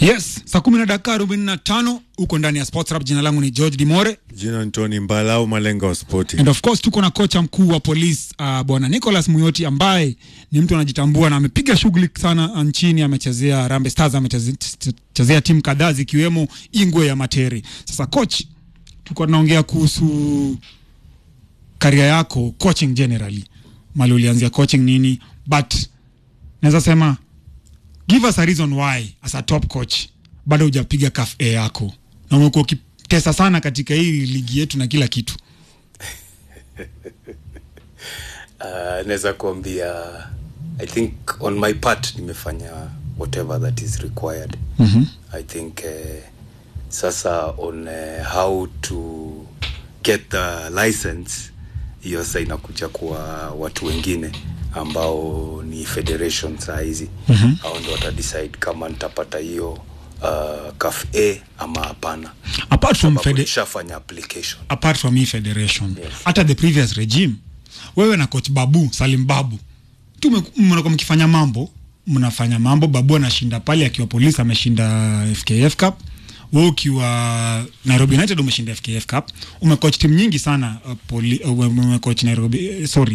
Yes, saa kumi na dakika arobaini na tano huko ndani ya Sports Rap. Jina langu ni George Dimore Jina ni Tony Mbala au Malenga wa Spoti. and of course tuko na kocha mkuu wa polisi uh, bwana Nicholas Muyoti ambaye ni mtu anajitambua na amepiga shughuli sana nchini. Amechezea Harambee Stars, amechezea timu kadhaa zikiwemo Ingwe ya Materi. Sasa coach, tulikuwa tunaongea kuhusu karia yako coaching generally, mali ulianzia coaching nini, but naweza sema give us a reason why as a top coach bado hujapiga CAF A yako na umekuwa ukitesa sana katika hii ligi yetu na kila kitu. Uh, naweza kuambia I think on my part nimefanya whatever that is required. Mhm. I think uh, sasa on uh, how to get the license hiyo sasa inakuja kwa watu wengine ambao ni federation saa hizi mm-hmm. au ndo watadecide kama nitapata hiyo uh, CAF A ama hapana Apart from Sababu fede- nishafanya application apart from hii federation Yes. hata the previous regime wewe na coach babu salim babu tu mme- mnakuwa mkifanya mambo mnafanya mambo babu anashinda pale akiwa polisi ameshinda fkf cup we ukiwa nairobi united umeshinda fkf cup umecoach timu nyingi sana uh, poli, uh, umecoach nairobi eh, sorry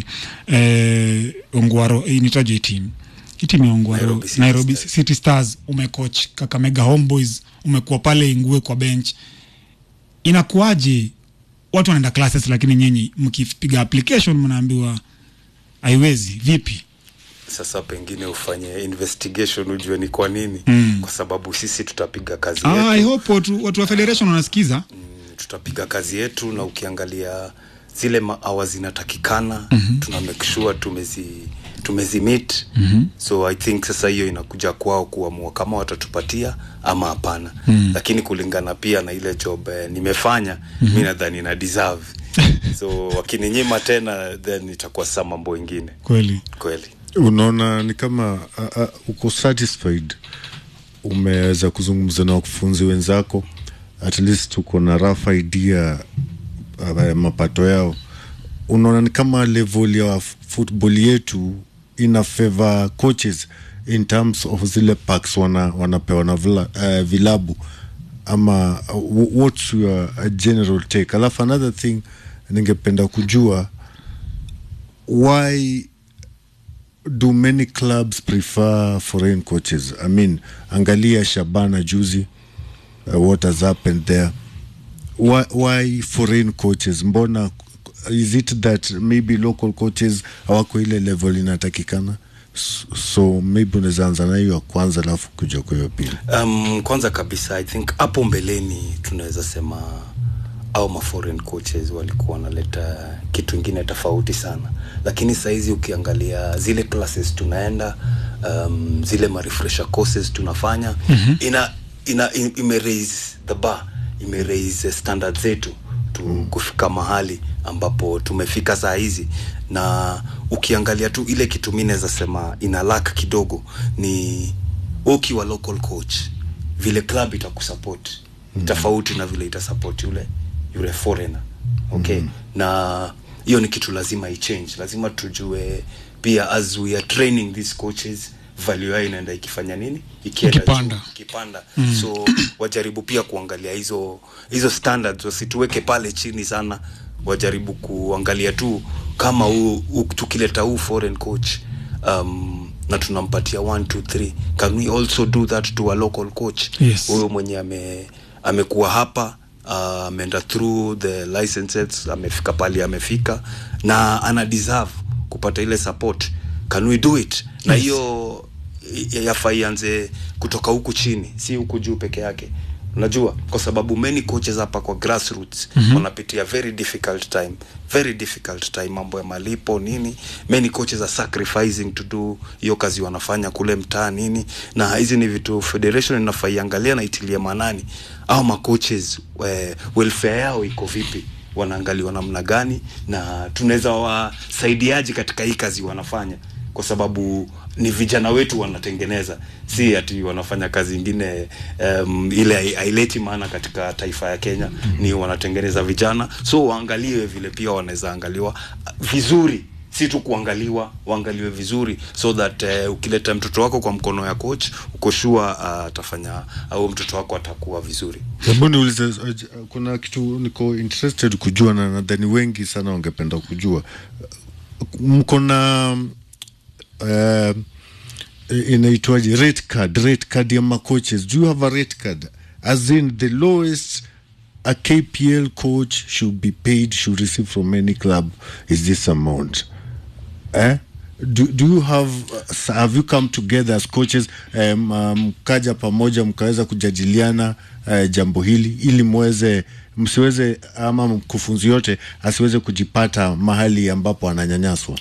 eh, ongwaro eh, nitaje hii timu hii timu ya ongwaro Nairobi City nairobi Stars. city stars umecoach kakamega homeboys umekuwa pale ingue kwa bench inakuwaje watu wanaenda classes lakini nyinyi mkipiga application mnaambiwa haiwezi vipi sasa pengine ufanye investigation ujue ni kwa nini Mm. kwa sababu sisi tutapiga kazi ah, yetu i hope watu, watu wa federation wanasikiza mm, tutapiga kazi yetu na ukiangalia zile maawa zinatakikana mm-hmm. tuna make sure tumezi tumezi meet mm-hmm. so i think sasa hiyo inakuja kwao kuamua kama watatupatia ama hapana mm-hmm. lakini kulingana pia na ile job eh, nimefanya mm-hmm. mi nadhani na deserve so wakininyima tena then itakuwa sasa mambo ingine kweli kweli Unaona ni kama uh, uh, uko satisfied, umeweza kuzungumza na wakufunzi wenzako, at least uko na rough idea uh, ya mapato yao. Unaona ni kama level ya football yetu ina favor coaches in terms of zile packs wana, wanapewa na vila, uh, vilabu ama uh, what's your uh, general take? Alafu another thing ningependa kujua why do many clubs prefer foreign coaches? I mean, angalia Shabana juzi, uh, what has happened there? Why, why foreign coaches? Mbona is it that maybe local coaches hawako ile level inatakikana? S- So maybe unaweza anza na hiyo ya kwanza alafu kuja kwa hiyo pili. um, kwanza kabisa i think hapo mbeleni tunaweza sema au ma foreign coaches walikuwa wanaleta kitu ingine tofauti sana lakini sahizi ukiangalia zile classes tunaenda um, zile ma refresher courses tunafanya mm-hmm. ina, ina im- ime raise the bar ime raise standard zetu tu mm. kufika mahali ambapo tumefika saa hizi na ukiangalia tu ile kitu mi naweza sema ina lack kidogo ni wewe ukiwa local coach vile club itakusupport mm. tofauti na vile itasupport yule yule foreigner okay mm. na hiyo ni kitu lazima ichange lazima tujue pia as we are training these coaches value yao inaenda ikifanya nini ikienda Ikipanda. juu, ikipanda mm. so wajaribu pia kuangalia hizo hizo standards wasituweke pale chini sana wajaribu kuangalia tu kama huu huu- tukileta huu foreign coach um, na tunampatia 1 2 3 can we also do that to a local coach Yes. huyo mwenye ame amekuwa hapa uh, ameenda through the licenses amefika pale amefika na ana deserve kupata ile support can we do it na Yes. hiyo i- yafaa ianze kutoka huku chini si huku juu peke yake unajua kwa sababu many coaches hapa kwa grassroots mm-hmm. wanapitia very difficult time very difficult time mambo ya malipo nini many coaches are sacrificing to do hiyo kazi wanafanya kule mtaa nini na hizi ni vitu federation inafaa iangalia na itilie manani au macoaches eh, welfare yao iko vipi wanaangaliwa namna gani na tunaweza wasaidiaji katika hii kazi wanafanya kwa sababu ni vijana wetu wanatengeneza si ati wanafanya kazi ingine um, ile hai- haileti maana katika taifa ya kenya mm-hmm. ni wanatengeneza vijana so waangaliwe vile pia wanaweza angaliwa vizuri si tu kuangaliwa waangaliwe vizuri so that uh, ukileta mtoto wako kwa mkono ya coach uko sure uh, atafanya au mtoto wako atakuwa vizuri hebu niulize uh, kuna kitu niko interested kujua na nadhani wengi sana wangependa kujua mko na uh, inaitwaje rate card rate card ya macoaches do you have a rate card as in the lowest a kpl coach should be paid should receive from any club is this amount eh? do, do you have uh, have you come together as coaches um, uh, mkaja pamoja mkaweza kujadiliana uh, jambo hili ili mweze msiweze ama mkufunzi yote asiweze kujipata mahali ambapo ananyanyaswa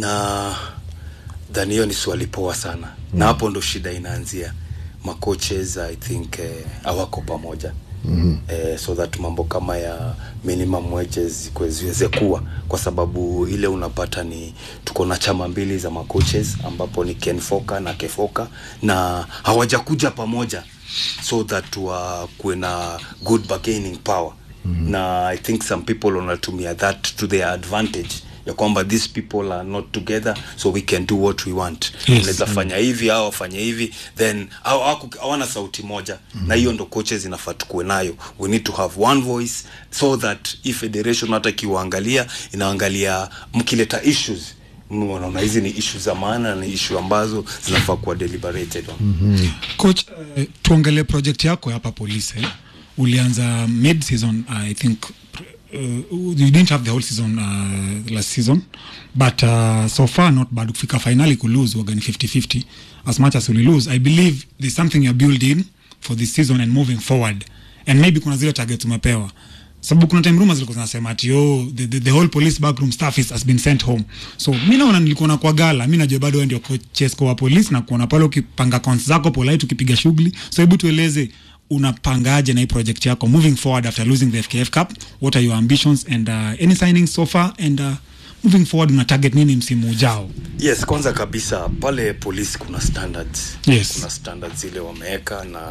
na dhani hiyo ni swali poa sana mm. na hapo ndo shida inaanzia macoaches i think eh, hawako pamoja mm-hmm. eh, so that mambo kama ya minimum wages zikwe- ziweze kuwa kwa sababu ile unapata ni tuko na chama mbili za macoaches ambapo ni kenfoka na kefoka na hawajakuja pamoja so that wakuwe na good bargaining power mm-hmm. na i think some people wanatumia that to their advantage ya kwamba these people are not together so we can do what we want Yes. unaweza fanya hivi au wafanye hivi then haw- hawaku- hawana sauti moja mm-hmm. na hiyo ndo coaches inafaa tukuwe nayo we need to have one voice so that hii federation hata ikiwaangalia inaangalia mkileta issues mnaona hizi ni ishu za maana na ni ishu ambazo zinafaa kuwa deliberated on mm-hmm. coach uh, tuongelee project yako hapa polisi eh? ulianza mid season uh, i think uh, you didn't have the whole season uh, last season but uh, so far not bad kufika finali kulose wagani 50-50 as much as uli lose i believe there's something you're build in for this season and moving forward and maybe kuna zile targets umepewa sababu kuna time rumors zilikuwa zinasema ati oh, the, the, the whole police backroom staff is, has been sent home so mi naona nilikuona kwa gala mi najua bado wewe ndio chesko wa polisi na kuona pale ukipanga accounts zako polite ukipiga shughuli so hebu tueleze unapangaje na hii project yako moving forward after losing the fkf cup what are your ambitions and uh, any signings so far and uh, moving forward una target nini msimu ujao yes kwanza kabisa pale polisi kuna standards Yes. kuna standards zile wameweka na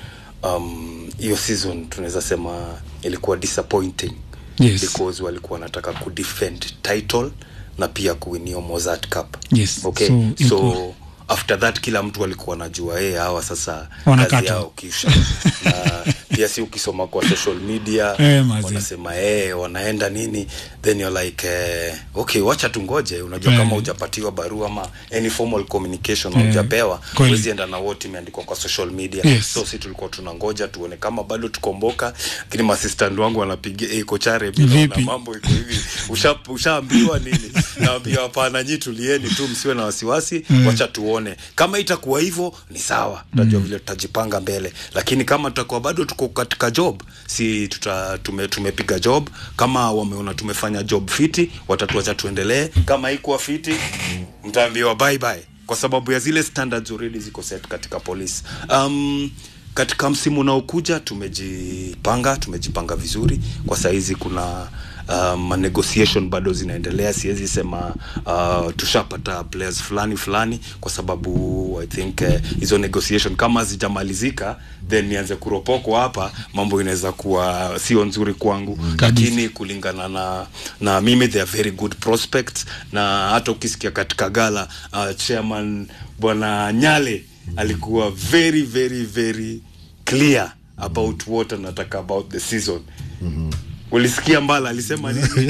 um, hiyo season tunaweza sema ilikuwa disappointing Yes. because walikuwa wanataka kudefend title na pia kuwinio mozart cup Yes, okay so so, ilikuwa- after that kila mtu alikuwa anajua hey, hawa sasa Wanakata. kazi yao kisha na pia si ukisoma kwa social media Eh, mazi. wanasema hey, wanaenda nini then you're like eh, okay wacha tungoje unajua Eh. kama hujapatiwa barua ama any formal communication Eh, hujapewa kweli. huwezi enda na wote imeandikwa kwa social media Yes. so si tulikuwa tunangoja tuone kama bado tukomboka lakini masistant wangu wanapigia hey, kochare Vipi? na mambo iko hivi Usha- ushaambiwa nini naambia hapana nyi tulieni tu msiwe na wasiwasi Mm. wacha tuone kama itakuwa hivyo ni sawa tutajua vile tutajipanga mbele lakini kama tutakuwa bado tuko katika job si tuta, tume, tumepiga job kama wameona tumefanya job fiti watatuacha tuendelee kama ikuwa fiti mtaambiwa bye bye kwa sababu ya zile standards already ziko set katika polisi um, katika msimu unaokuja tumejipanga tumejipanga vizuri kwa sahizi kuna um, negotiation bado zinaendelea siwezi sema uh, tushapata players fulani fulani kwa sababu i think eh, hizo uh, negotiation kama zijamalizika then nianze kuropokwa hapa mambo inaweza kuwa sio nzuri kwangu Kabisa. lakini kulingana na na mimi they are very good prospects na hata ukisikia katika gala uh, chairman bwana nyale alikuwa very very very clear about what anataka about the season mm-hmm. ulisikia mbala alisema nini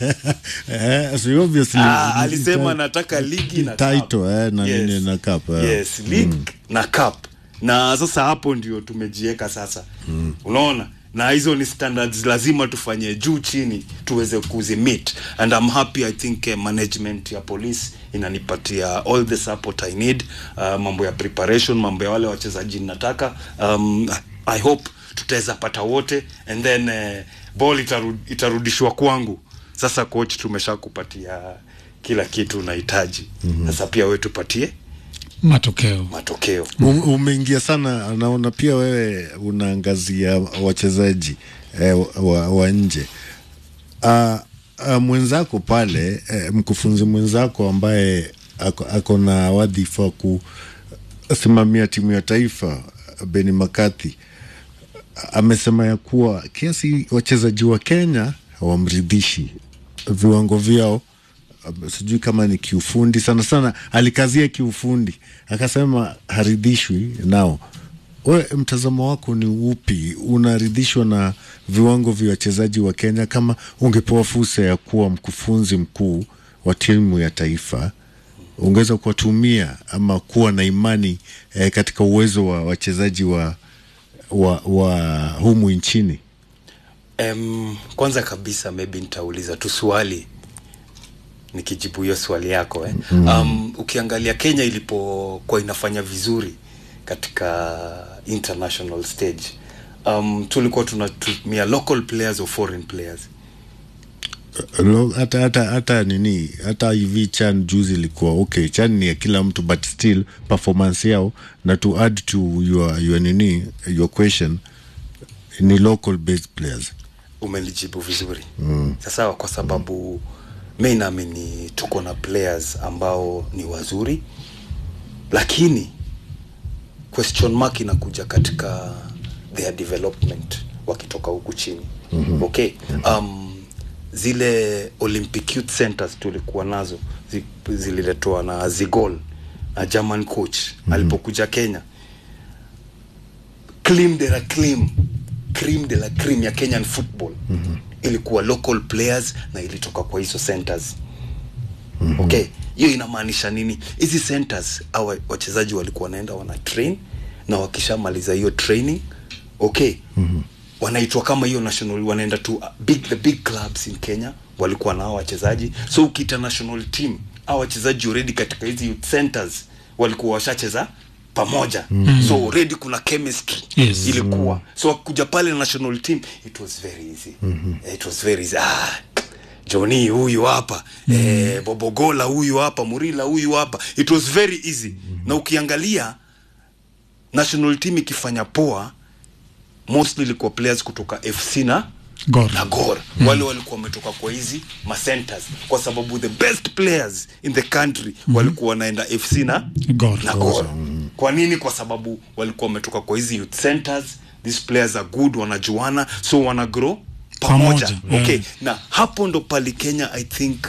eh, so obviously ah, alisema nataka ligi na cup. title eh, na nini na cup eh. yes league na cup na sasa hapo ndio tumejieka sasa mm. unaona na hizo ni standards lazima tufanye juu chini tuweze kuzimit and I'm happy I think uh, management ya police inanipatia all the support I need uh, mambo ya preparation mambo ya wale wachezaji nataka um, I hope tutaweza pata wote and then uh, ball itarud, itarudishwa kwangu sasa coach tumesha kupatia kila kitu unahitaji mm-hmm. sasa pia wewe tupatie matokeo matokeo Um- umeingia sana naona pia wewe unaangazia wachezaji eh, wa, wa nje uh, uh, mwenzako pale eh, mkufunzi mwenzako ambaye ako, ako na wadhifa wa kusimamia timu ya taifa Beni Makati amesema ya kuwa kiasi wachezaji wa Kenya hawamridhishi viwango vyao uh, sijui kama ni kiufundi sana sana alikazia kiufundi akasema haridhishwi nao we mtazamo wako ni upi unaridhishwa na viwango vya wachezaji wa kenya kama ungepewa fursa ya kuwa mkufunzi mkuu wa timu ya taifa ungeweza kuwatumia ama kuwa na imani eh, katika uwezo wa wachezaji wa, wa, wa humu nchini Um, kwanza kabisa maybe nitauliza tu swali nikijibu hiyo swali yako eh. um, ukiangalia kenya ilipokuwa inafanya vizuri katika international stage um, tulikuwa tunatumia local players or foreign players Lo- hata hata hata nini hata hivi chan juzi ilikuwa okay chan ni ya kila mtu but still performance yao na to add to your, your nini your question ni local based players umelijibu vizuri mm. sasa kwa sababu mi naamini tuko na players ambao ni wazuri lakini question mark inakuja katika their development wakitoka huku chini mm-hmm. okay um, zile olympic youth centers tulikuwa nazo zi, zililetwa na zigol na german coach mm-hmm. alipokuja kenya cream de la cream cream de la cream ya kenyan football mm-hmm. ilikuwa local players na ilitoka kwa hizo centers mm-hmm. okay hiyo inamaanisha nini hizi centers au wachezaji walikuwa wanaenda wana train na wakishamaliza hiyo training okay mm-hmm. wanaitwa kama hiyo national wanaenda to uh, big, the big clubs in kenya walikuwa na hao wachezaji so ukiita national team au wachezaji already katika hizi youth centers walikuwa washacheza pamoja mm. so already kuna chemistry Yes. ilikuwa so kuja pale national team it was very easy mm-hmm. it was very easy ah, Johnny huyu hapa mm. eh, Bobogola huyu hapa Murila huyu hapa it was very easy mm. na ukiangalia national team ikifanya poa mostly ilikuwa players kutoka FC na Gor. na Gor mm. wale walikuwa wametoka kwa hizi macenters kwa sababu the best players in the country mm. walikuwa wanaenda FC na Gor. na Gor. Kwa nini? Kwa sababu walikuwa wametoka kwa hizi youth centers, these players are good, wanajuana, so wana grow pamoja. Pamoja, Okay, yeah. na hapo ndo pali Kenya I think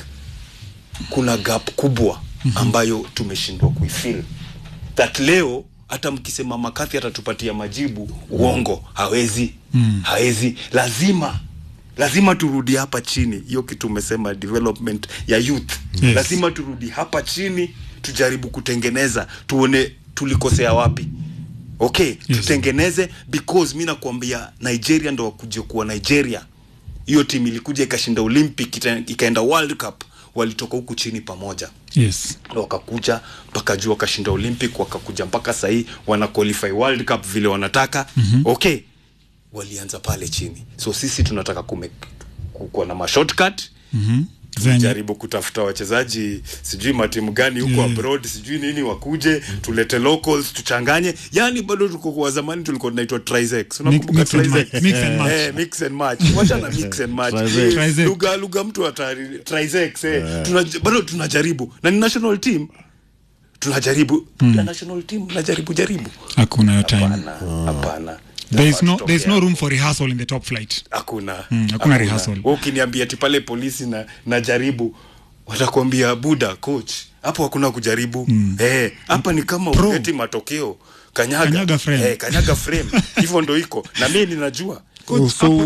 kuna gap kubwa ambayo tumeshindwa kuifil that leo hata mkisema makathi atatupatia majibu uongo hawezi mm. hawezi lazima lazima turudi hapa chini hiyo kitu umesema development ya youth Yes. lazima turudi hapa chini tujaribu kutengeneza tuone tulikosea wapi okay yes. tutengeneze because mi nakuambia nigeria ndo wakuje kuwa nigeria hiyo timu ilikuja ikashinda olympic ita- ikaenda world cup walitoka huku chini pamoja yes wakakuja mpaka juu wakashinda olympic wakakuja mpaka sahii wana qualify world cup vile wanataka mm-hmm. okay walianza pale chini so sisi tunataka kume, kukuwa na mashortcut Mhm. Zenye- jaribu kutafuta wachezaji sijui matimu gani huko Yeah. abroad sijui nini wakuje tulete locals tuchanganye yani bado tuko kwa zamani tulikuwa tunaitwa trisex unakumbuka mix and trisex match, mix and match. eh mix and match wacha na mix and match Trisex. Eh, Trisex. lugha lugha mtu atari trisex eh tuna bado tunajaribu na ni national team tunajaribu mm. national team najaribu jaribu hakuna hiyo time hapana hapana there is no Tutokea there is no hapo room for rehearsal in the top flight hakuna Mm, hakuna rehearsal. Wewe ukiniambia ti pale polisi na najaribu watakwambia buda coach hapo hakuna kujaribu mm. eh hapa ni kama Pro. uleti matokeo kanyaga Kanyaga frame. eh, kanyaga frame hivyo ndo iko na mimi ninajua so